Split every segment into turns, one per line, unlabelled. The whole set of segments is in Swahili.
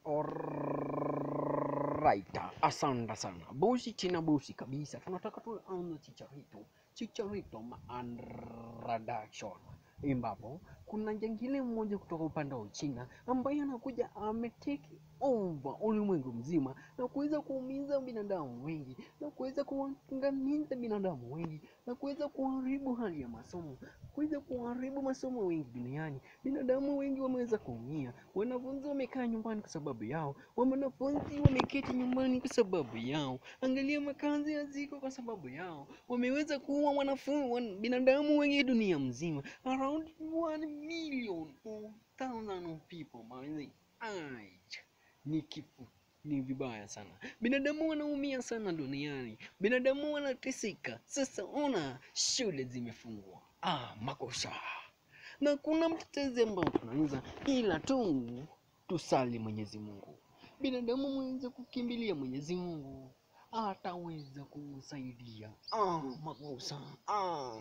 Alright, asante sana bosi, china bosi kabisa. Tunataka tuanze chicharito chicharito introduction, ambapo kuna jangili mmoja kutoka upande wa Uchina ambaye anakuja ametake over ulimwengu mzima na kuweza kuumiza binadamu wengi na kuweza kuangamiza binadamu wengi na kuweza kuharibu hali ya masomo, kuweza kuharibu masomo wengi duniani. Binadamu wengi wameweza kuumia, wanafunzi wamekaa nyumbani kwa sababu yao, wanafunzi wameketi nyumbani kwa sababu yao. Angalia makazi yaziko kwa sababu yao, wameweza kuua wanafunzi wan, binadamu wengi dunia mzima, around 1 million 4000 of people man. Ai, ni kifo ni vibaya sana. Binadamu wanaumia sana duniani, binadamu wanateseka. Sasa ona, shule zimefungwa, ah, makosa na kuna mtetezi ambao tunaweza ila tu tusali Mwenyezi Mungu. Binadamu mweze kukimbilia Mwenyezi Mungu, ataweza kumsaidia. Ah, makosa ah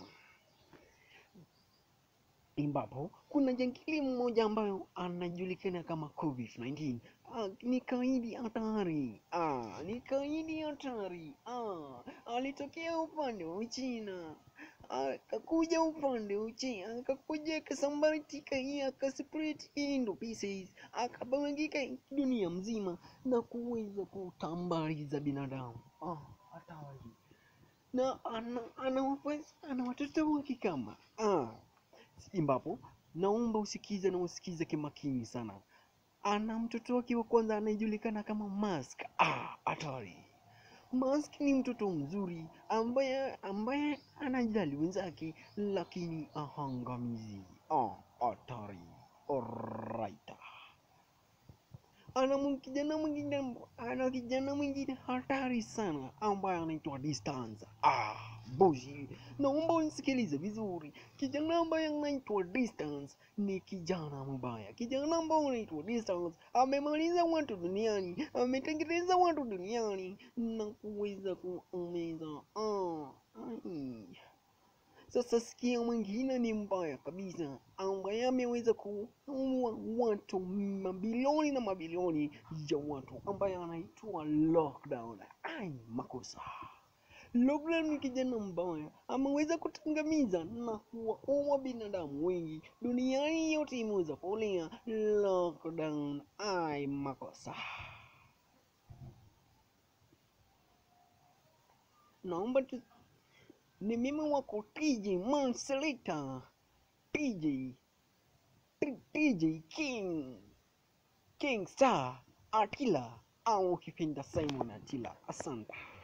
ambapo kuna jangili mmoja ambayo anajulikana kama COVID-19. Ah, ni kaidi hatari. Ah, ni kaidi hatari. Ah, alitokea upande wa Uchina akakuja upande wa Uchina, akakuja akasambaratika hii akaspread into pieces, akabangika dunia mzima na kuweza kutambaliza binadamu. Ah, hatari na ana, ana, ana watoto wake kama ah ambapo naomba usikize na usikize kimakini sana. Ana mtoto wake wa kwanza anayejulikana kama Mask. Ah, hatari. Mask ni mtoto mzuri ambaye ambaye anajali wenzake lakini ahangamizi. Ah, hatari. Alright. Ana kijana mwingine ana kijana mwingine hatari sana ambaye anaitwa Distance. Ah, bosi, naomba unisikilize vizuri. Kijana ambaye anaitwa Distance ni kijana mbaya. Kijana ambaye anaitwa Distance amemaliza watu duniani, ametengeneza watu duniani na kuweza kuumiza. Ah, ai. Sasa sikia, mwingine ni mbaya kabisa, ambaye ameweza kuua watu mabilioni na mabilioni ya watu, ambaye anaitwa Lockdown. Ai, makosa. Lockdown ni kijana mbaya, ameweza kutangamiza na kuwaua binadamu wengi duniani yote, imeweza kulia Lockdown. Ai, makosa. Naomba tu ni mimi wako TJ Manselita, TJ TJ King King Star Atila au ukipenda Simon Atila. Asante.